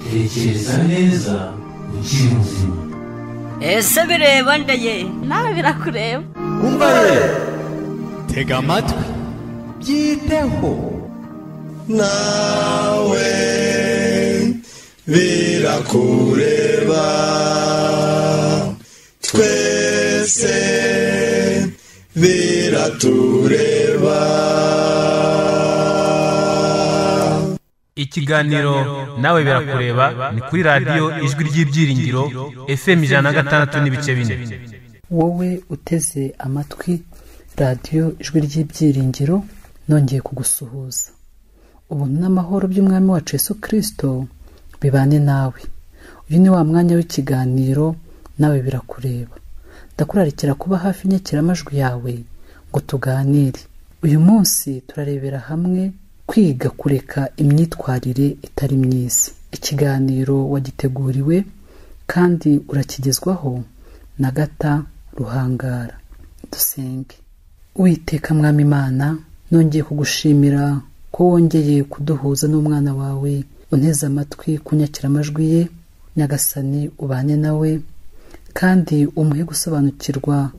tekereza neza ukiri muzima ese bireba ndeye nawe birakureba umva ye tega amatwi byiteho nawe birakureba twese biratureba ikiganiro nawe birakureba ni kuri radiyo ijwi ry'ibyiringiro fm ijana na gatandatu n'ibice bine wowe uteze amatwi radiyo ijwi ry'ibyiringiro nongeye kugusuhuza ubuntu n'amahoro by'umwami wacu yesu kirisito bibane nawe uyu ni wa mwanya w'ikiganiro nawe birakureba ndakurarikira kuba hafi inyakiramajwi yawe ngo tuganire uyu munsi turarebera hamwe kwiga kureka imyitwarire itari myiza ikiganiro wagiteguriwe kandi urakigezwaho na gata ruhangara dusenge witeka mwami imana nongeye kugushimira ko wongeye kuduhuza n'umwana wawe unteze amatwi kunyakira amajwi ye nyagasani ubane nawe kandi umuhe gusobanukirwa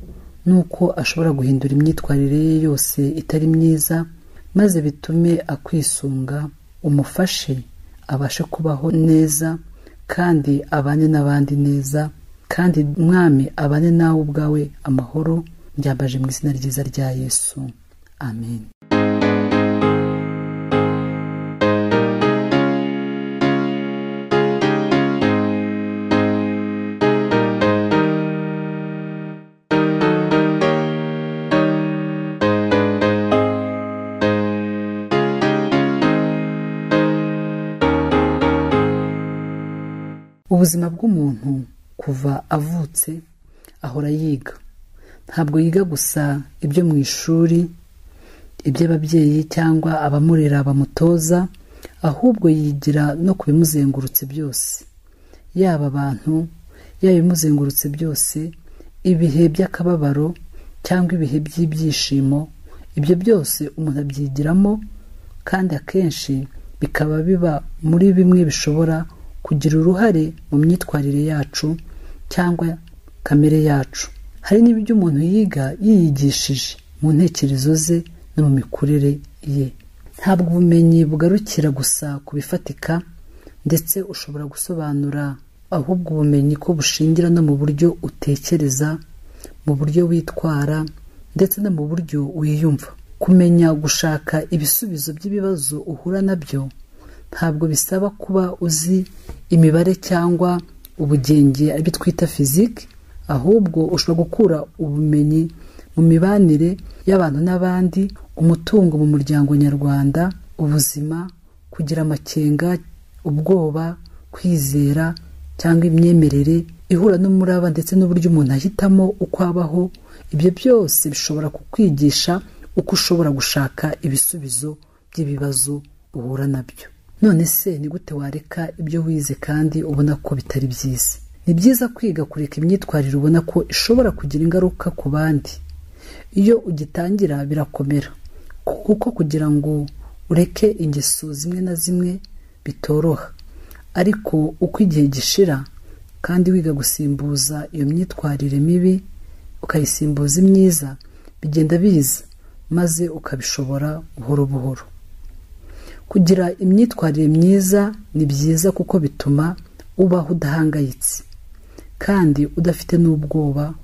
n'uko ashobora guhindura imyitwarire ye yose itari myiza maze bitume akwisunga umufashe abashe kubaho neza kandi abane n'abandi neza kandi mwami abane nawe ubwawe amahoro ryambaje mu izina ryiza rya yesu amen ubuzima bw'umuntu kuva avutse ahora yiga ntabwo yiga gusa ibyo mu ishuri iby'ababyeyi cyangwa abamurera bamutoza ahubwo yigira no ku bimuzengurutse byose yaba abantu yaba ibimuzengurutse byose ibihe by'akababaro cyangwa ibihe by'ibyishimo ibyo byose umuntu abyigiramo kandi akenshi bikaba biba muri bimwe bishobora kugira uruhare mu myitwarire yacu cyangwa kamere yacu hari n'ibyo umuntu yiga yiyigishije mu ntekerezo ze no mu mikurire ye ntabwo ubumenyi bugarukira gusa ku bifatika ndetse ushobora gusobanura ahubwo ubumenyi ko bushingira no mu buryo utekereza mu buryo witwara ndetse no mu buryo wiyumva kumenya gushaka ibisubizo by'ibibazo uhura nabyo ntabwo bisaba kuba uzi imibare cyangwa ubugenge aribyo twita fiziki ahubwo ushobora gukura ubumenyi mu mibanire y'abantu n'abandi umutungo mu muryango nyarwanda ubuzima kugira amakenga ubwoba kwizera cyangwa imyemerere ihura n'umuraba ndetse n'uburyo umuntu ahitamo uko abaho ibyo byose bishobora kukwigisha uko ushobora gushaka ibisubizo by'ibibazo uhura nabyo none se ni gute wareka ibyo wize kandi ubona ko bitari byiza ni byiza kwiga kureka imyitwarire ubona ko ishobora kugira ingaruka ku bandi iyo ugitangira birakomera kuko kugira ngo ureke ingeso zimwe na zimwe bitoroha ariko uko igihe gishira kandi wiga gusimbuza iyo myitwarire mibi ukayisimbuza imyiza bigenda biza maze ukabishobora buhoro buhoro kugira imyitwarire myiza ni byiza kuko bituma ubaho udahangayitse kandi udafite n'ubwoba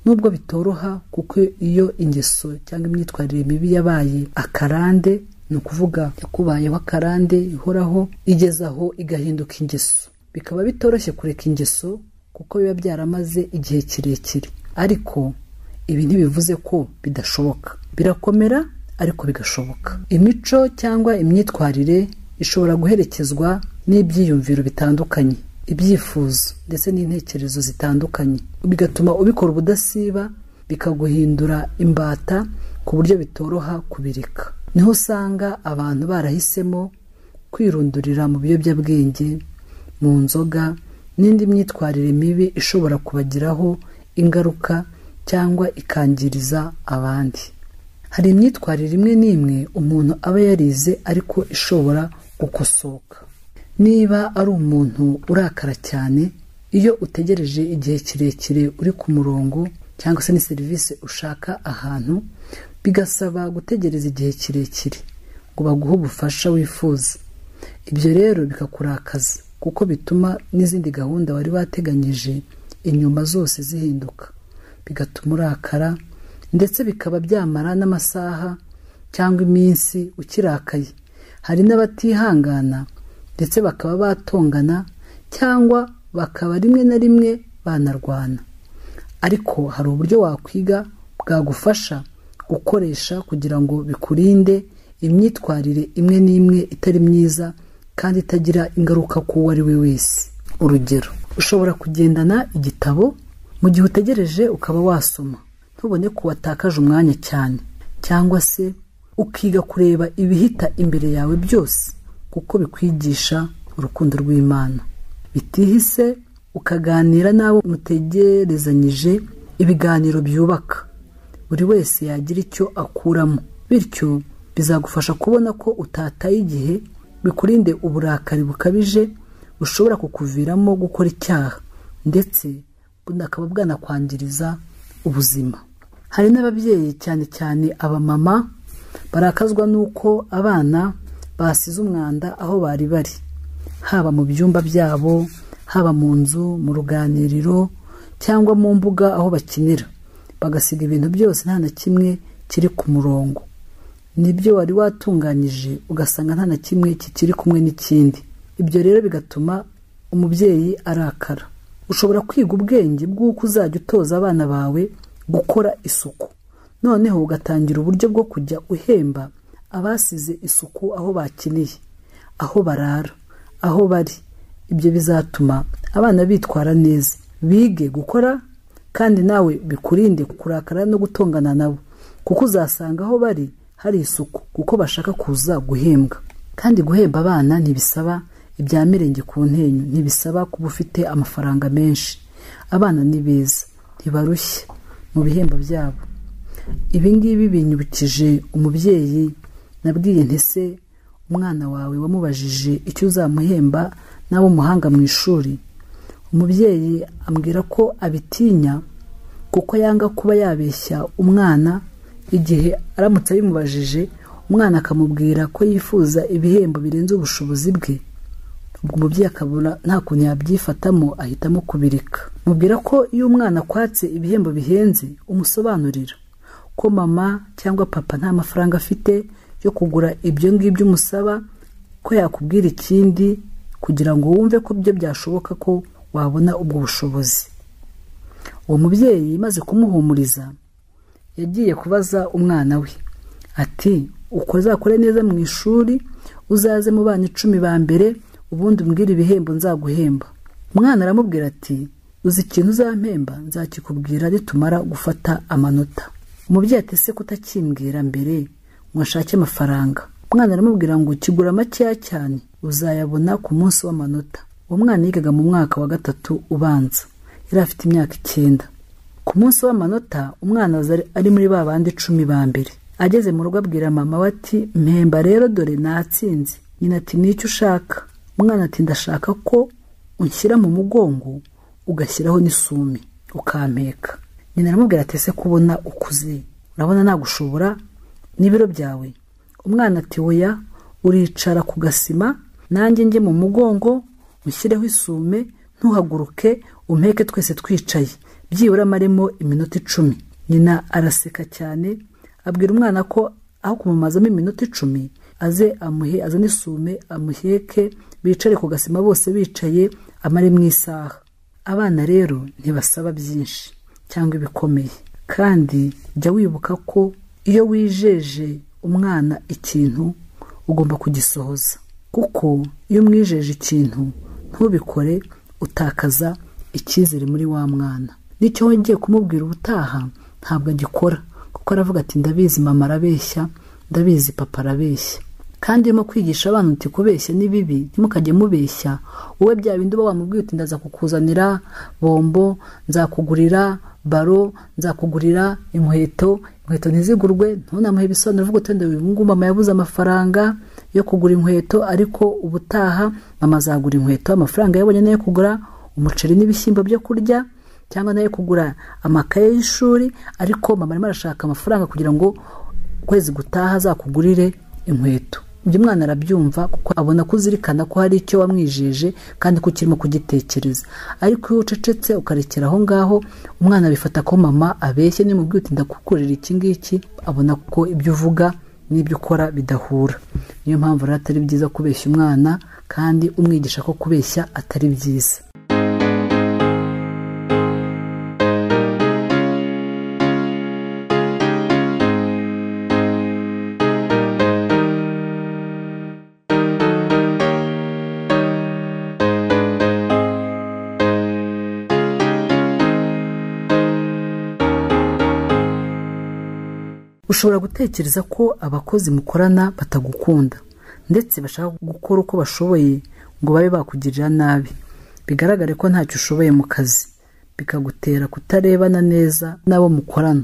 nubwo bitoroha kuko iyo ingeso cyangwa imyitwarire mibi yabaye akarande ni ukuvuga yakubayeho akarande ihoraho igeze aho igahinduka ingeso bikaba bitoroshye kureka ingeso kuko biba byaramaze igihe kirekire ariko ibi ntibivuze ko bidashoboka birakomera ariko bigashoboka imico cyangwa imyitwarire ishobora guherekezwa n'ibyiyumviro bitandukanye ibyifuzo ndetse n'intekerezo zitandukanye bigatuma ubikora ubudasiba bikaguhindura imbata ku buryo bitoroha kubireka niho usanga abantu barahisemo kwirundurira mu biyobyabwenge mu nzoga n'indi myitwarire mibi ishobora kubagiraho ingaruka cyangwa ikangiriza abandi hari imyitwarire imwe n'imwe umuntu aba yarize ariko ishobora gukosoka niba ari umuntu urakara cyane iyo utegereje igihe kirekire uri ku murongo cyangwa se ni serivisi ushaka ahantu bigasaba gutegereza igihe kirekire ngo baguhe ubufasha wifuza ibyo rero bikakurakaza kuko bituma n'izindi gahunda wari wateganyije inyuma zose zihinduka bigatuma urakara ndetse bikaba byamara n'amasaha cyangwa iminsi ukirakaye hari n'abatihangana ndetse bakaba batongana cyangwa bakaba rimwe na rimwe banarwana ariko hari uburyo wakwiga bwagufasha gukoresha kugira ngo bikurinde imyitwarire imwe n'imwe itari myiza kandi itagira ingaruka ku uwo ari we wese urugero ushobora kugendana igitabo mu gihe utegereje ukaba wasoma ntubone ko watakaje umwanya cyane cyangwa se ukiga kureba ibihita imbere yawe byose kuko bikwigisha urukundo rw'imana bitihise ukaganira n'abo mutegerezanyije ibiganiro byubaka buri wese yagira icyo akuramo bityo bizagufasha kubona ko utataye igihe bikurinde uburakari bukabije bushobora kukuviramo gukora icyaha ndetse bunakaba bwanakwangiriza ubuzima hari n'ababyeyi cyane cyane abamama barakazwa n'uko abana basize umwanda aho bari bari haba mu byumba byabo haba mu nzu mu ruganiriro cyangwa mu mbuga aho bakinira bagasiga ibintu byose nta na kimwe kiri ku murongo nibyo wari watunganyije ugasanga nta na kimwe kikiri kumwe n'ikindi ibyo rero bigatuma umubyeyi arakara ushobora kwiga ubwenge bw'uko uzajya utoza abana bawe gukora isuku noneho ugatangira uburyo bwo kujya uhemba abasize isuku aho bakeneye aho barara aho bari ibyo bizatuma abana bitwara neza bige gukora kandi nawe bikurinde kurakara no gutongana nabo kuko uzasanga aho bari hari isuku kuko bashaka kuza guhembwa kandi guhemba abana ntibisaba ibya mirenge ku ntenyo ntibisaba kuba ufite amafaranga menshi abana ni beza ntibarushye mu bihembo byabo ibi ngibi binyibukije umubyeyi nabwiye ntese umwana wawe wamubajije icyo uzamuhemba n'abo umuhanga mu ishuri umubyeyi ambwira ko abitinya kuko yanga kuba yabeshya umwana igihe aramutse abimubajije umwana akamubwira ko yifuza ibihembo birenze ubushobozi bwe ubwo umubyeyi akabura nta kuntu yabyifatamo ahitamo kubireka mubwira ko iyo umwana akwatse ibihembo bihenze umusobanurira ko mama cyangwa papa nta mafaranga afite yo kugura ibyo ngibyo umusaba ko yakubwira ikindi kugira ngo wumve ko byo byashoboka ko wabona ubwo bushobozi uwo mubyeyi maze kumuhumuriza yagiye kubaza umwana we ati uko uzakore neza mu ishuri uzaze mu bana icumi ba mbere ubundi umbwire ibihembo nzaguhemba umwana aramubwira ati uzi ikintu uzampemba nzakikubwira nitumara gufata amanota umubyeyi atese kutakimbwira mbere ngo ashake amafaranga umwana aramubwira ngo kigura makeya cyane uzayabona ku munsi w'amanota uwo mwana yigaga mu mwaka wa gatatu ubanza yari afite imyaka icyenda ku munsi w'amanota umwana ari muri ba bandi icumi ba mbere ageze mu rugo abwira mama we ati mpemba rero dore natsinze nyina ati n'icyo ushaka umwana ati ndashaka ko unshyira mu mugongo ugashyiraho n'isumi ukampeka nyina aramubwira ati ese kubona ukuze urabona nagushobora n'ibiro byawe umwana ati weya uricara ku gasima nanjye njye mu mugongo ushyireho isume ntuhaguruke umpeke twese twicaye byibura amaremo iminota icumi nyina araseka cyane abwira umwana ko aho kumumazamo iminota icumi aze amuhe azane isume amuheke bicare ku gasima bose bicaye amare mu isaha abana rero ntibasaba byinshi cyangwa ibikomeye kandi jya wibuka ko iyo wijeje umwana ikintu ugomba kugisohoza kuko iyo umwijeje ikintu ntubikore utakaza icyizere muri wa mwana n'icyo wagiye kumubwira ubutaha ntabwo agikora kuko aravuga ati ndabizi mama arabeshya ndabizi papa arabeshya kandi urimo kwigisha abana uti kubeshya ni bibi ntimukajye mubeshya wowe bya bindi uba wamubwiye uti ndaza kukuzanira bombo nzakugurira baro nzakugurira inkweto inkweto ntizigurwe ntunamuhe ibisobanuro uvuga uti ndabibu mama yabuze amafaranga yo kugura inkweto ariko ubutaha mama azagura inkweto amafaranga yabonye nayo kugura umuceri n'ibishyimbo byo kurya cyangwa nayo kugura amakaye y'ishuri ariko mama arimo arashaka amafaranga kugira ngo ukwezi gutaha azakugurire inkweto ibyo umwana arabyumva kuko abona ko uzirikana ko hari icyo wamwijeje kandi ko ukirimo kugitekereza ariko iyo ucecetse ukarekera aho ngaho umwana bifata ko mama abeshye niyo mubwiye uti ndakukorera iki ngiki abona ko ibyo uvuga n'ibyo ukora bidahura niyo mpamvu rero atari byiza kubeshya umwana kandi umwigisha ko kubeshya atari byiza ushobora gutekereza ko abakozi mukorana batagukunda ndetse bashaka gukora uko bashoboye ngo babe bakugirira nabi bigaragare ko ntacyo ushoboye mu kazi bikagutera kutarebana neza n'abo mukorana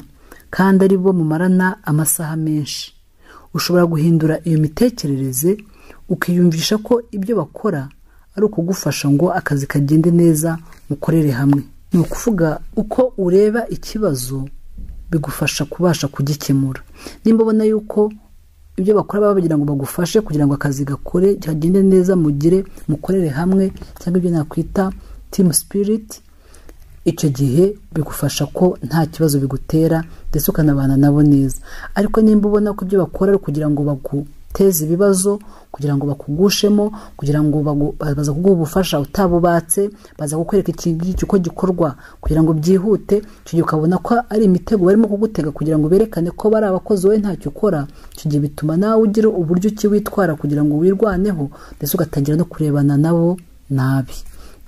kandi ari bo mumarana amasaha menshi ushobora guhindura iyo mitekerereze ukiyumvisha ko ibyo bakora ari ukugufasha ngo akazi kagende neza mukorere hamwe ni ukuvuga uko ureba ikibazo bigufasha kubasha kugikemura nimba ubona yuko ibyo bakora baba bagira ngo bagufashe kugira ngo akazi gakore kagende neza mugire mukorere hamwe cyangwa ibyo nakwita timu sipiriti icyo gihe bigufasha ko nta kibazo bigutera ndetse ukanabana nabo neza ariko nimba ubona ko ibyo bakora ari ukugira ngo baguteze ibibazo kugira ngo bakugushemo kugira ngo bagu- baza kuguha ubufasha utabubatse baza kukwereka iki ngiki uko gikorwa kugira ngo byihute icyo gihe ukabona ko ari imitego barimo kugutega kugira ngo berekane ko bari abakozi wowe ntacyo ukora icyo gihe bituma nawe ugira uburyo ki witwara kugira ngo wirwaneho ndetse ugatangira no kurebana nabo nabi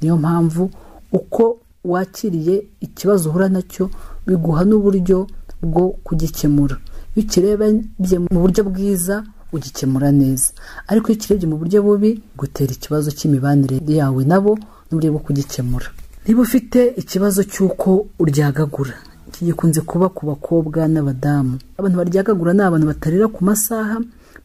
niyo mpamvu uko wakiriye ikibazo uhura nacyo biguha n'uburyo bwo kugikemura iyo ukirebye mu buryo bwiza ugikemura neza ariko iyo ukirebye mu buryo bubi gutera ikibazo cy'imibanire yawe nabo n'uburyo bwo kugikemura niba ufite ikibazo cy'uko uryagagura iki gikunze kuba ku bakobwa n'abadamu abantu baryagagura ni abantu batarira ku masaha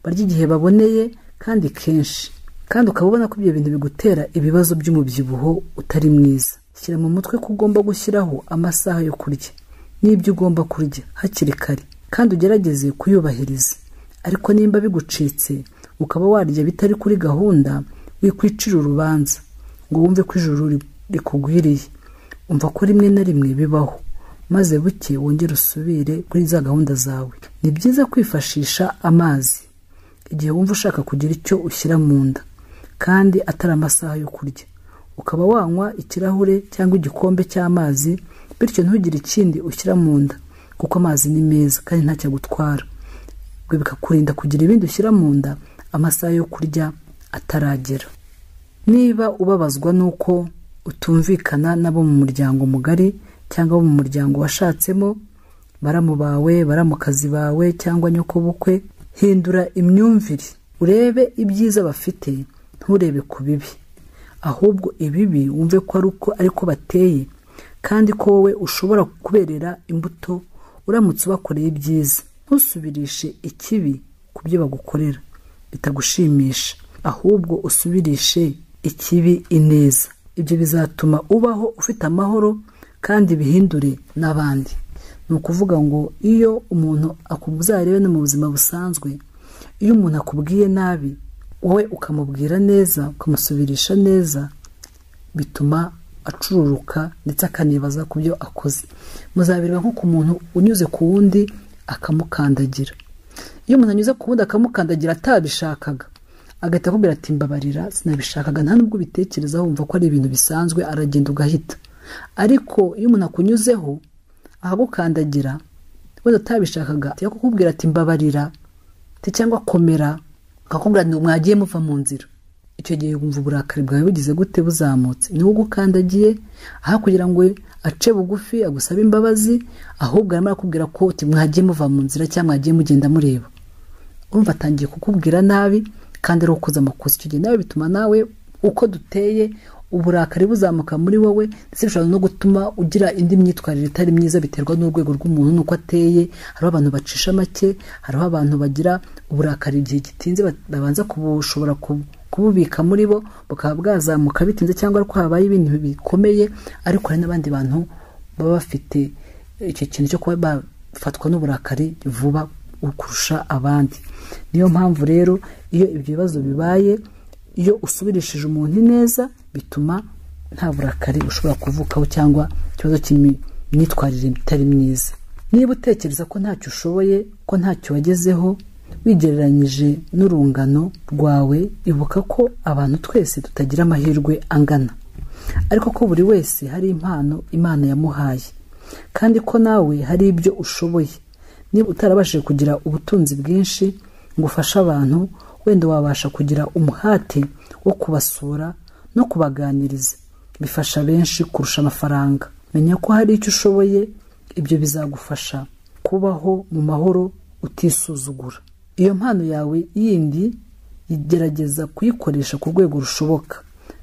barya igihe baboneye kandi kenshi kandi ukaba ubona ko ibyo bintu bigutera ibibazo by'umubyibuho utari mwiza shyira mu mutwe ko ugomba gushyiraho amasaha yo kurya n'ibyo ugomba kurya hakiri kare kandi ugerageze kuyubahiriza ariko nimba bigucitse ukaba warya bitari kuri gahunda wikwicira urubanza ngo wumve ko ijuru ri- rikugwiriye umva ko rimwe na rimwe bibaho maze buke wongere usubire kuri za gahunda zawe ni byiza kwifashisha amazi igihe wumva ushaka kugira icyo ushyira mu nda kandi atari amasaha yo kurya ukaba wanywa ikirahure cyangwa igikombe cy'amazi bityo ntugire ikindi ushyira mu nda kuko amazi ni meza kandi ntacyo agutwara ibyo bikakurinda kugira ibindi ushyira mu nda amasaha yo kurya ataragera niba ubabazwa n'uko utumvikana n'abo mu muryango mugari cyangwa abo mu muryango washatsemo baramu bawe baramukazi bawe cyangwa nyokobukwe hindura imyumvire urebe ibyiza bafite nturebe ku bibi ahubwo ibibi wumve ko ari uko ariko bateye kandi ko wowe ushobora kuberera imbuto uramutse ubakoreye ibyiza ntusubirishe ikibi ku byo bagukorera bitagushimisha ahubwo usubirishe ikibi ineza ibyo bizatuma ubaho ufite amahoro kandi bihindure n'abandi ni ukuvuga ngo iyo umuntu akuzarebe no mu buzima busanzwe iyo umuntu akubwiye nabi wowe ukamubwira neza ukamusubirisha neza bituma acururuka ndetse akanibaza ku byo akoze muzabireba nko ku muntu unyuze ku wundi akamukandagira iyo umuntu anyuze ku wundi akamukandagira atabishakaga agahita akubwira ati mbabarira sinabishakaga nta nubwo ubitekerezaho wumva ko ari ibintu bisanzwe aragenda ugahita ariko iyo umuntu akunyuzeho akagukandagira wenda utabishakaga ajya kukubwira ati mbabarira ati cyangwa komera akakubwira ngo mwagiye muva mu nzira icyo gihe wumva uburakari bwawe bugize gute buzamutse niwe ugukandagiye aho kugira ngo ace bugufi agusabe imbabazi ahubwo arimo arakubwira ko uti mwagiye muva mu nzira cyangwa mwagiye mugenda mureba urumva atangiye kukubwira nabi kandi ari ukoze amakosa icyo gihe nawe bituma nawe uko duteye uburakari buzamuka muri wowe ndetse bishobora no gutuma ugira indi myitwarire itari myiza biterwa n'urwego rw'umuntu n'uko ateye hariho abantu bacisha make hariho abantu bagira uburakari igihe gitinze babanza kubushobora kububika muri bo bukaba bwazamuka bitinze cyangwa ariko habaye ibintu bikomeye ariko hari n'abandi bantu baba bafite icyo kintu cyo kuba bafatwa n'uburakari vuba kurusha abandi niyo mpamvu rero iyo ibyo bibazo bibaye iyo usubirishije umuntu neza bituma nta burakari ushobora kuvukaho cyangwa ikibazo cy'imyitwarire itari myiza niba utekereza ko ntacyo ushoboye ko ntacyo wagezeho wigereranyije n'urungano rwawe ibuka ko abantu twese tutagira amahirwe angana ariko ko buri wese hari impano imana yamuhaye kandi ko nawe hari ibyo ushoboye niba utarabashije kugira ubutunzi bwinshi ngo ufashe abantu wenda wabasha kugira umuhate wo kubasura no kubaganiriza bifasha benshi kurusha amafaranga menya ko hari icyo ushoboye ibyo bizagufasha kubaho mu mahoro utisuzugura iyo mpano yawe yindi gerageza kuyikoresha ku rwego rushoboka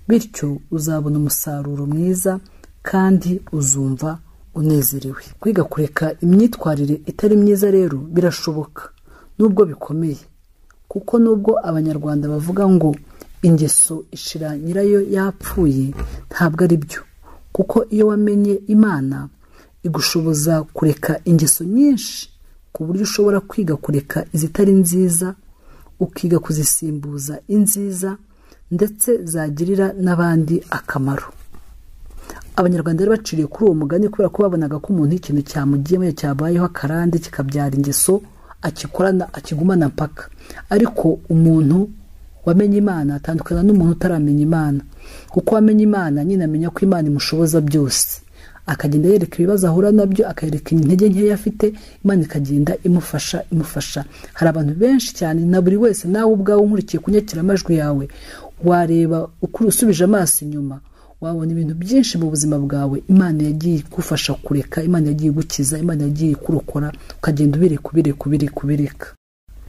bityo uzabona umusaruro mwiza kandi uzumva unezerewe kwiga kureka imyitwarire itari myiza rero birashoboka nubwo bikomeye kuko nubwo abanyarwanda bavuga ngo ingeso ishira nyirayo yapfuye ntabwo ari byo kuko iyo wamenye imana igushoboza kureka ingeso nyinshi ku buryo ushobora kwiga kureka izitari nziza ukiga kuzisimbuza inziza ndetse zagirira n'abandi akamaro abanyarwanda bari baciriye kuri uwo mugani kubera ko babonaga ko umuntu ikintu cyamugiyemo cyabayeho akarande kikabyara ingeso akikorana akigumana mpaka ariko umuntu wamenye imana atandukana n'umuntu utaramenya imana kuko wamenye imana nyine amenya ko imana imushoboza byose akagenda yereka ibibazo ahura nabyo akareka intege nkeya afite imana ikagenda imufasha imufasha hari abantu benshi cyane na buri wese nawe ubwawe unkurikiye kunyakiramajwi yawe wareba ukuri usubije amaso inyuma wabona ibintu byinshi mu buzima bwawe imana yagiye igufasha kureka imana yagiye igukiza imana yagiye ikurokora ukagenda ubireka ubireka ubireka ubireka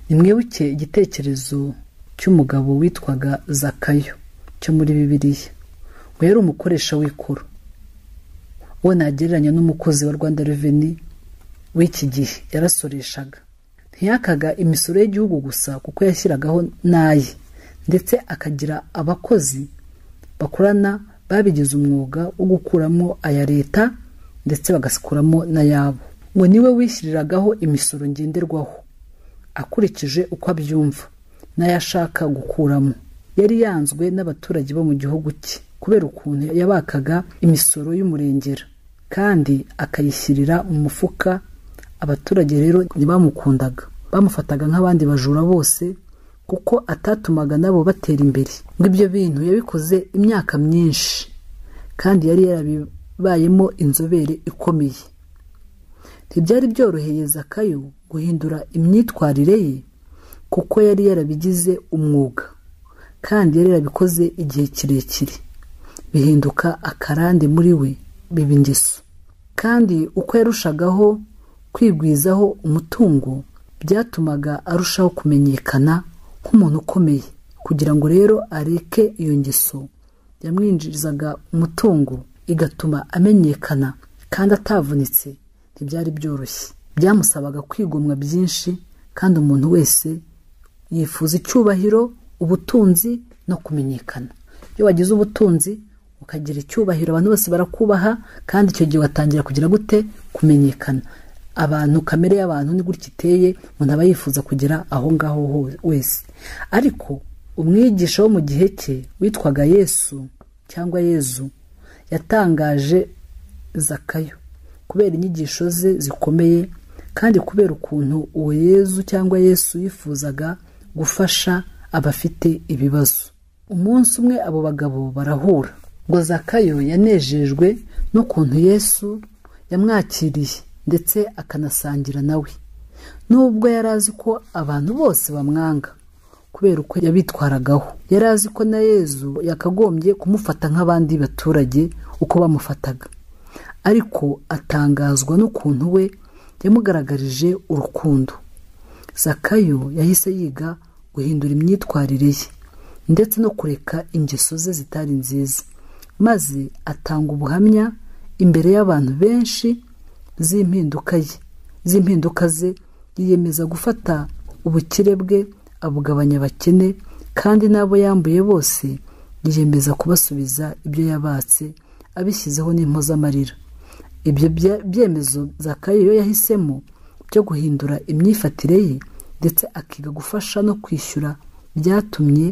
nimwibuke igitekerezo cy'umugabo witwaga zakayo cyo muri bibiliya ngo yari umukoresha w'ikoro uwo nagereranya n'umukozi wa rwanda reveni w'iki gihe yarasoreshaga ntiyakaga imisoro y'igihugu gusa kuko yashyiragaho n'aye ndetse akagira abakozi bakorana babigize umwuga wo gukuramo aya leta ndetse bagakuramo n'ayabo ngo niwe wishyiragaho imisoro ngenderwaho akurikije uko abyumva n'ayo ashaka gukuramo yari yanzwe n'abaturage bo mu gihugu cye kubera ukuntu yabakaga imisoro y'umurengera kandi akayishyirira mu mufuka abaturage rero ntibamukundaga bamufataga nk'abandi bajura bose kuko atatumaga nabo batera imbere ngo ibyo bintu yabikoze imyaka myinshi kandi yari yarabibayemo inzobere ikomeye ntibyari byoroheye zakayo guhindura imyitwarire ye kuko yari yarabigize umwuga kandi yari yarabikoze igihe kirekire bihinduka akarande muri we biba ingeso kandi uko yarushagaho kwigwizaho umutungo byatumaga arushaho kumenyekana nk'umuntu ukomeye kugira ngo rero areke iyo ngeso yamwinjirizaga umutungo igatuma amenyekana kandi atavunitse ntibyari byoroshye byamusabaga kwigomwa byinshi kandi umuntu wese yifuza icyubahiro ubutunzi no kumenyekana iyo wagize ubutunzi ukagira icyubahiro abantu bose barakubaha kandi icyo gihe watangira kugira gute kumenyekana abantu kamere y'abantu ni gutya iteye umuntu aba yifuza kugera aho ngaho wese ariko umwigisha wo mu gihe cye witwaga yesu cyangwa yezu yatangaje zakayo kubera inyigisho ze zikomeye kandi kubera ukuntu uwo yezu cyangwa yesu yifuzaga gufasha abafite ibibazo umunsi umwe abo bagabo barahura ngo zakayo yanejejwe n'ukuntu yesu yamwakiriye ndetse akanasangira nawe nubwo yari azi ko abantu bose bamwanga kubera uko yabitwaragaho yari azi ko na yezu yakagombye kumufata nk'abandi baturage uko bamufataga ariko atangazwa n'ukuntu we yamugaragarije urukundo zakayo yahise yiga guhindura imyitwarire ye ndetse no kureka ingeso ze zitari nziza maze atanga ubuhamya imbere y'abantu benshi z'impinduka ye z'impinduka ze yiyemeza gufata ubukire bwe abugabanya abakene kandi n'abo yambuye bose yiyemeza kubasubiza ibyo yabatse abishyizeho n'impozamarira ibyo bya- byemezo zakayo yahisemo byo guhindura imyifatire ye ndetse akiga gufasha no kwishyura byatumye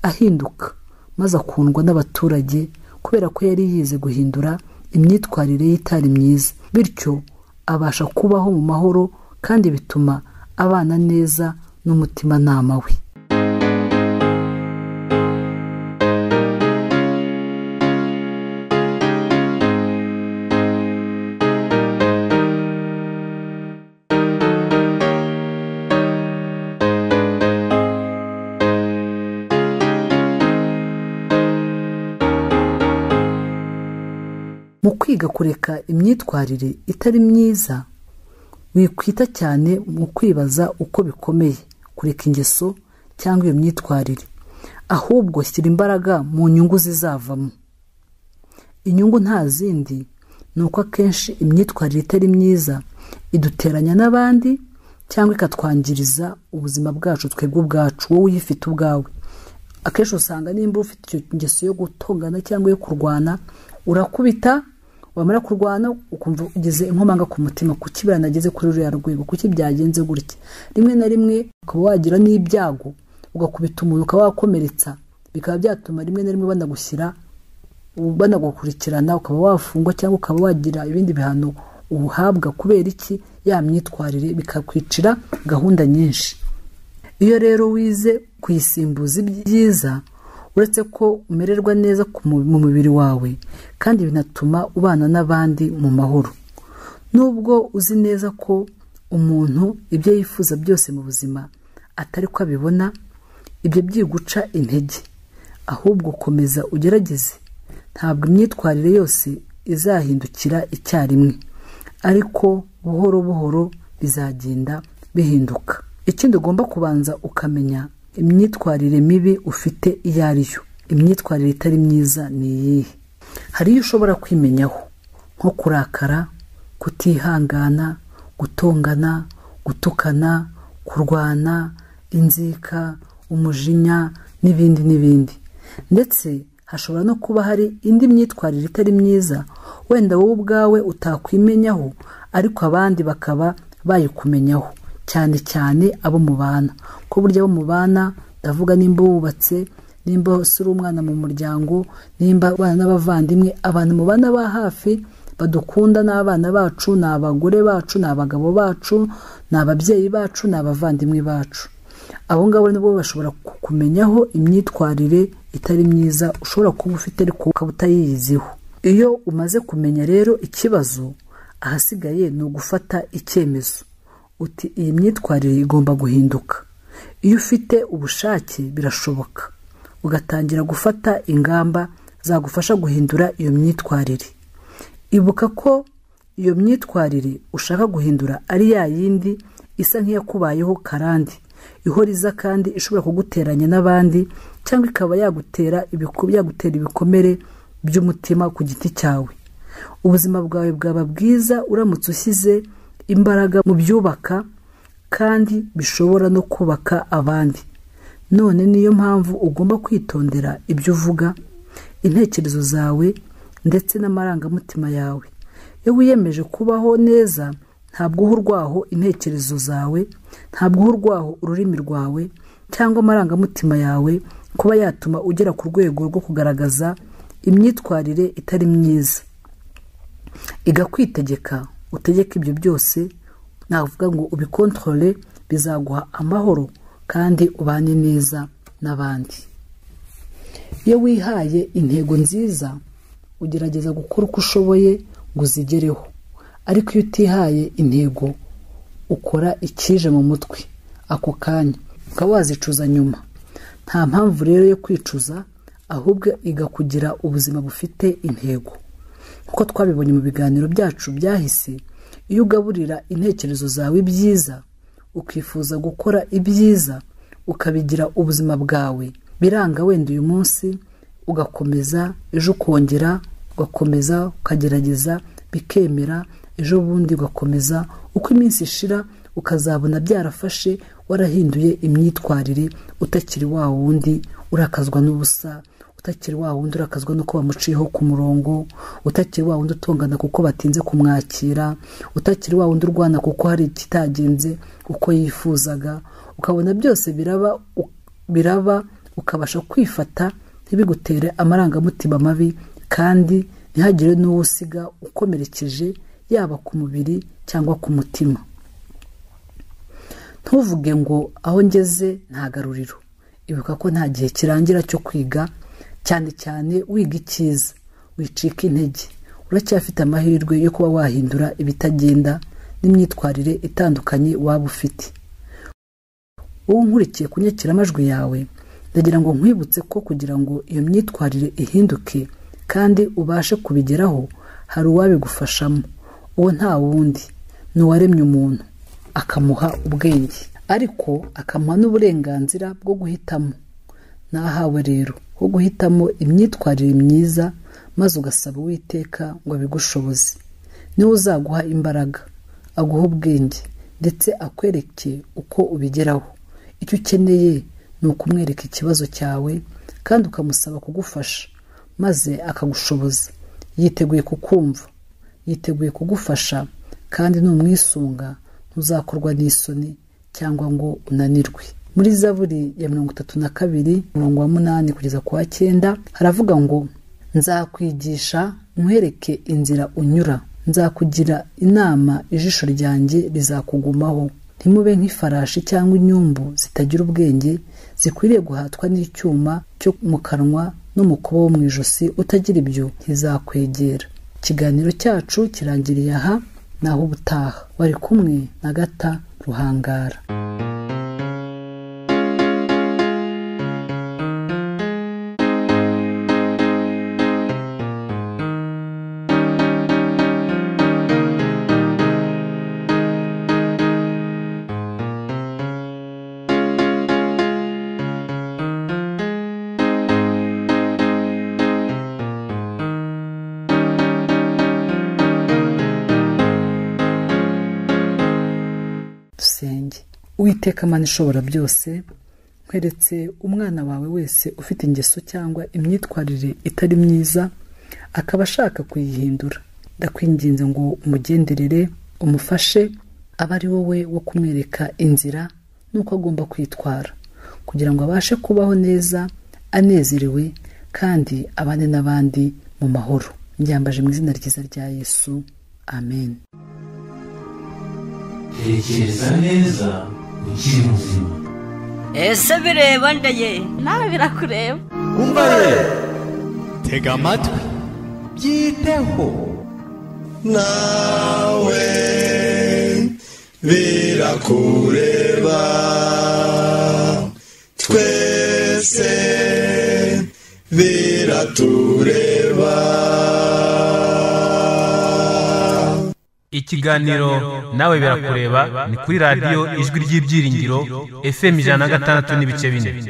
ahinduka maze akundwa n'abaturage kubera ko yari yize guhindura imyitwarire ye itari myiza bityo abasha kubaho mu mahoro kandi bituma abana neza n'umutimanama we mu kwiga kureka imyitwarire itari myiza wikwita cyane mu kwibaza uko bikomeye kureka ingeso cyangwa iyo myitwarire ahubwo shyira imbaraga mu nyungu zizavamo inyungu nta zindi ni uko akenshi imyitwarire itari myiza iduteranya n'abandi cyangwa ikatwangiriza ubuzima bwacu twebwe ubwacu wowe uyifite ubwawe akenshi usanga nimba ufite iyo ngeso yo gutongana cyangwa yo kurwana urakubita wamara kurwana ukumva ugize inkomanga ku mutima kuki biranageze kuri ruriya rwego kuki byagenze gutya rimwe na rimwe ukaba wagira n'ibyago ugakubita umuntu ukaba wakomeretsa bikaba byatuma rimwe na rimwe banagushyira banagukurikirana ukaba wafungwa cyangwa ukaba wagira ibindi bihano uhabwa kubera iki ya myitwarire bikakwicira gahunda nyinshi iyo rero wize kuyisimbuza ibyiza uretse ko umererwa neza ku mu mu mubiri wawe kandi binatuma ubana n'abandi mu mahoro nubwo uzi neza ko umuntu ibyo yifuza byose mu buzima atari ko abibona ibyo byiguca intege ahubwo komeza ugerageze ntabwo imyitwarire yose izahindukira icyarimwe ariko buhoro buhoro bizagenda bihinduka ikindi ugomba kubanza ukamenya imyitwarire mibi ufite iyo ari yo imyitwarire itari myiza ni iyihe hari iyo ushobora kwimenyaho nko kurakara kutihangana gutongana gutukana kurwana inzika umujinya n'ibindi n'ibindi ndetse hashobora no kuba hari indi myitwarire itari myiza wenda wowe ubwawe utakwimenyaho ariko abandi bakaba bayikumenyaho cyane cyane abo mubana ko burya abo mubana ndavuga nimba wubatse nimba usura umwana mu muryango nimba abana n'abavandimwe abantu mubana ba hafi badukunda ni abana bacu ni abagore bacu ni abagabo bacu ni ababyeyi bacu ni abavandimwe bacu abo ngabo nibo bashobora kukumenyaho imyitwarire itari myiza ushobora kuba ufite ariko ukaba utayiziho iyo umaze kumenya rero ikibazo ahasigaye ni ugufata icyemezo uti iyi myitwarire igomba guhinduka iyo ufite ubushake birashoboka ugatangira gufata ingamba zagufasha guhindura iyo myitwarire ibuka ko iyo myitwarire ushaka guhindura ari ya yindi isa nk'iyakubayeho karande ihora iza kandi ishobora kuguteranya n'abandi cyangwa ikaba yagutera ibiku- yagutera ibikomere by'umutima ku giti cyawe ubuzima bwawe bwaba bwiza uramutse ushyize imbaraga mu byubaka kandi bishobora no kubaka abandi none niyo mpamvu ugomba kwitondera ibyo uvuga intekerezo zawe ndetse n'amarangamutima yawe iyo wiyemeje kubaho neza ntabwo uha urwaho intekerezo zawe ntabwo uha urwaho ururimi rwawe cyangwa amarangamutima yawe kuba yatuma ugera ku rwego rwo kugaragaza imyitwarire itari myiza iga kwitegeka utegeka ibyo byose navuga ngo ubikontorore bizaguha amahoro kandi ubane neza n'abandi iyo wihaye intego nziza ugerageza gukora uko ushoboye ngo uzigereho ariko iyo utihaye intego ukora icyije mu mutwe ako kanya ukaba wazicuza nyuma nta mpamvu rero yo kwicuza ahubwo iga kugira ubuzima bufite intego nk'uko twabibonye mu biganiro byacu byahise iyo ugaburira intekerezo zawe ibyiza ukifuza gukora ibyiza ukabigira ubuzima bwawe biranga wenda uyu munsi ugakomeza ejo ukongera ugakomeza ukagerageza bikemera ejo bundi ugakomeza uko iminsi ishira ukazabona byarafashe warahinduye imyitwarire utakiri wa wundi urakazwa n'ubusa utakiri wa wundi urakazwa nuko bamuciyeho ku murongo utakiri wa wundi utongana kuko batinze kumwakira utakiri wa wundi urwana kuko hari ikitagenze uko yifuzaga ukabona byose biraba u- biraba ukabasha kwifata ntibigutere amarangamutima mabi kandi ntihagire n'uwo usiga ukomerekeje yaba ku mubiri cyangwa ku mutima ntuvuge ngo aho ngeze ntagaruriro ibuka ko nta gihe kirangira cyo kwiga cyane cyane wiga icyiza wicika intege uracyafite amahirwe yo kuba wahindura ibitagenda n'imyitwarire itandukanye waba ufite wowe nkurikiye ku nyakiramajwi yawe ndagira ngo nkwibutse ko kugira ngo iyo myitwarire ihinduke kandi ubashe kubigeraho hari uwabigufashamo uwo nta wundi ni uwaremye umuntu akamuha ubwenge ariko akamuha n'uburenganzira bwo guhitamo nahawe rero wo guhitamo imyitwarire myiza maze ugasaba uwiteka ngo abigushoboze niwe uzaguha imbaraga aguha ubwenge ndetse akwereke uko ubigeraho icyo ukeneye ni ukumwereka ikibazo cyawe kandi ukamusaba kugufasha maze akagushoboza yiteguye kukumva yiteguye kugufasha kandi numwisunga ntuzakorwa n'isoni cyangwa ngo unanirwe muri zaburi ya mirongo itatu na kabiri umurongo wa munani kugeza ku wa cyenda haravuga ngo nzakwigisha nkwereke inzira unyura nzakugira inama ijisho ryanjye rizakugumaho ntimube nk'ifarashi cyangwa inyumbu zitagira ubwenge zikwiriye guhatwa n'icyuma cyo mu kanwa n'umukubo wo mu ijosi utagira ibyo ntizakwegera ikiganiro cyacu kirangiriye aha naho ubutaha wari kumwe na gata ruhangara dusenge uwiteka amana ishobora byose nkweretse umwana wawe wese ufite ingeso cyangwa imyitwarire itari myiza akaba ashaka kuyihindura ndakwinginze ngo umugenderere umufashe abe ari wowe wo kumwereka inzira n'uko agomba kwitwara kugira ngo abashe kubaho neza anezerewe kandi abane n'abandi mu mahoro mbyambaje mu izina ryiza rya yesu amen tekereza neza ukiri muzima ese bireba ndaye nawe birakureba umva rero tega amatwi byiteho nawe birakureba twese biratureba ikiganiro nawe birakureba ni kuri radiyo ijwi ry'ibyiringiro fm ijana na gatandatu n'ibice bine